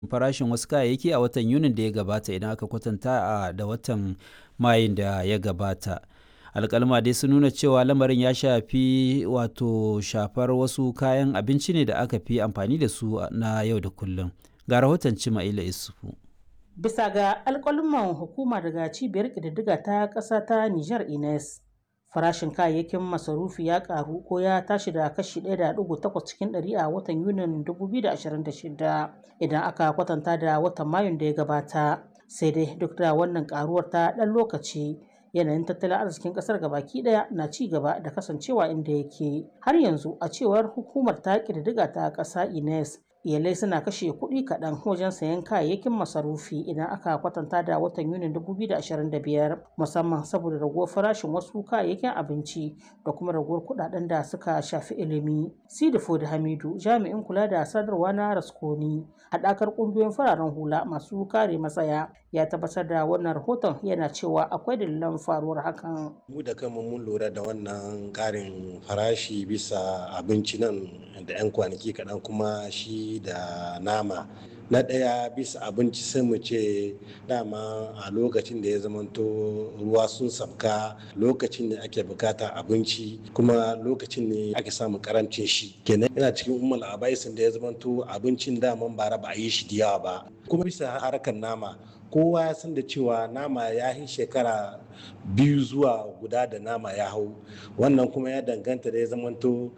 farashin wasu kayayyaki a watan Yunin da ya gabata idan aka kwatanta a da watan Mayun da ya gabata. alkalma dai sun nuna cewa lamarin ya shafi wato shafar wasu kayan abinci ne da aka fi amfani da su na yau da kullum ga rahoton cima'ila isufu bisa ga alkalman hukuma daga cibiyar ƙididdiga ta ƙasa ta niger ines farashin kayayyakin masarufi ya karu ko ya tashi da kashi 1.8 cikin 100 a watan yunin 2026 idan aka kwatanta da watan mayun da ya gabata sai dai duk da wannan karuwar ta ɗan lokaci yanayin tattalin arzikin kasar gabaki daya na ci gaba da kasancewa inda yake har yanzu a cewar hukumar ta ƙididdiga ta ƙasa ines iyalai suna kashe kuɗi kaɗan wajen sayan kayayyakin masarufi idan aka kwatanta da watan yunin 2025 musamman saboda raguwar farashin wasu kayayyakin abinci da kuma raguwar kuɗaɗen da suka shafi ilimi sidifo da hamidu jami'in kula da sadarwa na raskoni haɗakar ƙungiyoyin fararen hula masu kare matsaya ya tabbatar da wannan rahoton yana cewa akwai dalilan faruwar hakan mu da kanmu mun lura da wannan ƙarin farashi bisa abinci nan da 'yan kwanaki kaɗan kuma shi da nama na ɗaya bisa abinci sai mu ce dama a lokacin da ya zamanto ruwa sun sabka lokacin ne ake bukata abinci kuma lokacin ne ake samun karancin shi kenan yana cikin umar abaisin da ya zamanto abincin daman bara ba a yi shi da yawa ba kuma bisa harkar nama kowa ya san da cewa nama ya yi shekara biyu zuwa guda da nama ya hau wannan kuma ya danganta da ya zamanto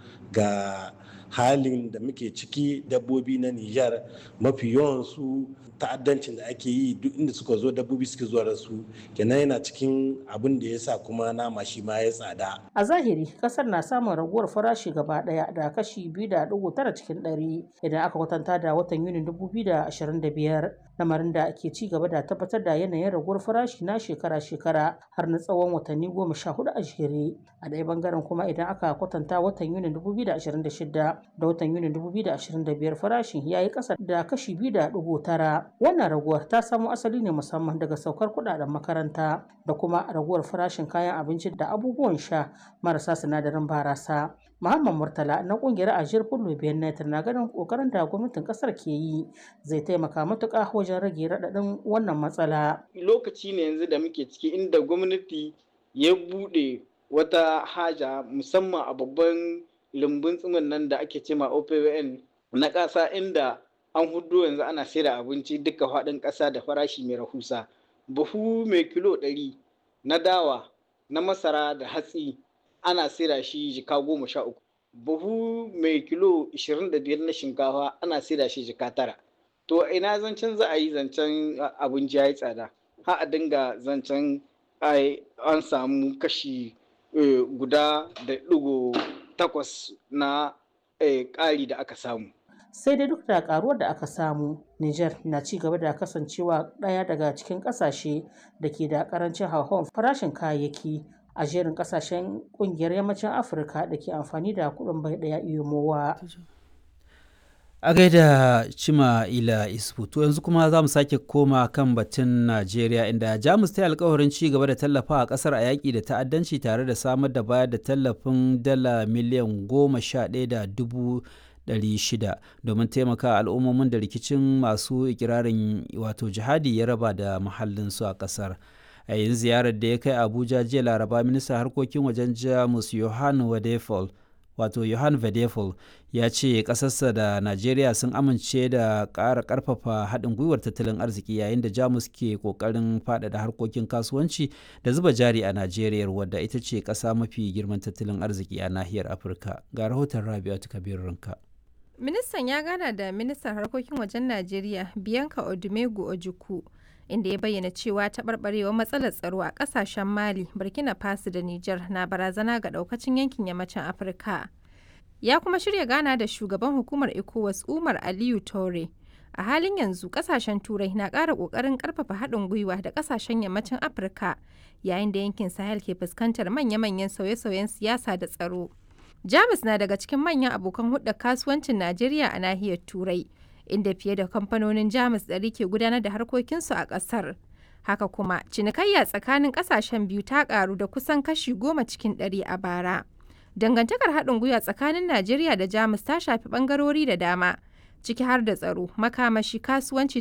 ga halin da muke ciki dabbobi na Nijar mafi yawansu ta'addancin da ake yi duk inda suka zo dabbobi suke zuwa da su kenan yana cikin abin da ya sa kuma nama shi ma ya tsada. A zahiri kasar na samun raguwar farashi gaba daya da kashi biyu da dugu tara cikin ɗari idan aka kwatanta da watan Yunin dubu biyu da ashirin da biyar lamarin da ke ci gaba da tabbatar da yanayin raguwar farashi na shekara-shekara har na tsawon watanni goma sha hudu a jere a ɗaya bangaren kuma idan aka kwatanta watan Yunin dubu biyu da ashirin da shida da watan Yunin 2025 farashin ya yi ƙasa da kashi 2.9. Wannan raguwar ta samo asali ne musamman daga saukar kudaden makaranta da kuma raguwar farashin kayan abinci da abubuwan sha marasa sinadarin barasa. Muhammad Murtala na kungiyar Ajiyar Fullo Benet na ganin kokarin da gwamnatin kasar ke yi zai taimaka matuƙa wajen rage raɗaɗin wannan matsala. Lokaci ne yanzu da muke ciki inda gwamnati ya buɗe wata haja musamman a babban lumbun tsimin nan da ake cema OPWN na ƙasa inda an hudu yanzu ana sayar abinci duka faɗin ƙasa da farashi mai rahusa. Buhu mai kilo ɗari na dawa na masara da hatsi ana sayar shi jika goma sha uku. Buhu mai kilo ishirin da biyar na shinkafa ana sayar shi jika tara. To ina zancen za a yi zancen abinci ya yi tsada. Ha a dinga zancen an samu kashi guda da ɗigo takwas na ƙari da aka samu. Sai dai duk da karuwar da aka samu, Nijar na ci gaba da kasancewa ɗaya daga cikin ƙasashe da ke da ƙarancin hauhawar farashin kayayyaki a jerin ƙasashen ƙungiyar yammacin Afirka da ke amfani da kuɗin bai ɗaya iyomowa. a gaida cima ila isfutu yanzu kuma za mu sake koma kan batun najeriya inda jamus ta yi alkawarin ci gaba da tallafa a kasar a yaƙi da ta'addanci tare da samar da bayar da tallafin dala miliyan goma sha ɗaya da dubu ɗari shida domin taimaka al'ummomin da rikicin masu ikirarin wato jihadi ya raba da mahallinsu a ƙasar a yin ziyarar da ya kai abuja jiya laraba ministan harkokin wajen jamus yohan wadefol wato Johan Vedefel ya ce ƙasarsa da Najeriya sun amince da ƙara ƙarfafa haɗin gwiwar tattalin arziki yayin da Jamus ke ƙoƙarin faɗaɗa harkokin kasuwanci da zuba jari a Najeriya wadda ita ce ƙasa mafi girman tattalin arziki a nahiyar Afirka. Ga rahoton Rabi'atu Kabir Rinka. Ministan ya gana da ministan harkokin wajen Najeriya Bianca Odumegu Ojukwu inda ya bayyana cewa taɓarɓarewar matsalar tsaro a ƙasashen mali burkina faso da niger na barazana ga ɗaukacin yankin yammacin afirka ya kuma shirya gana da shugaban hukumar ecowas umar aliyu tore a halin yanzu ƙasashen turai na ƙara ƙoƙarin ƙarfafa haɗin gwiwa da ƙasashen yammacin afirka yayin da yankin sahel ke fuskantar manya-manyan sauye-sauyen siyasa da tsaro jamus na daga cikin manyan abokan hulɗar kasuwancin najeriya a nahiyar turai inda fiye da kamfanonin jamus ɗari ke gudanar da harkokinsu a ƙasar haka kuma cinikayya tsakanin ƙasashen biyu ta ƙaru da kusan kashi goma cikin ɗari a bara dangantakar haɗin gwiwa tsakanin najeriya da jamus ta shafi ɓangarori da dama ciki har da tsaro makamashi kasuwanci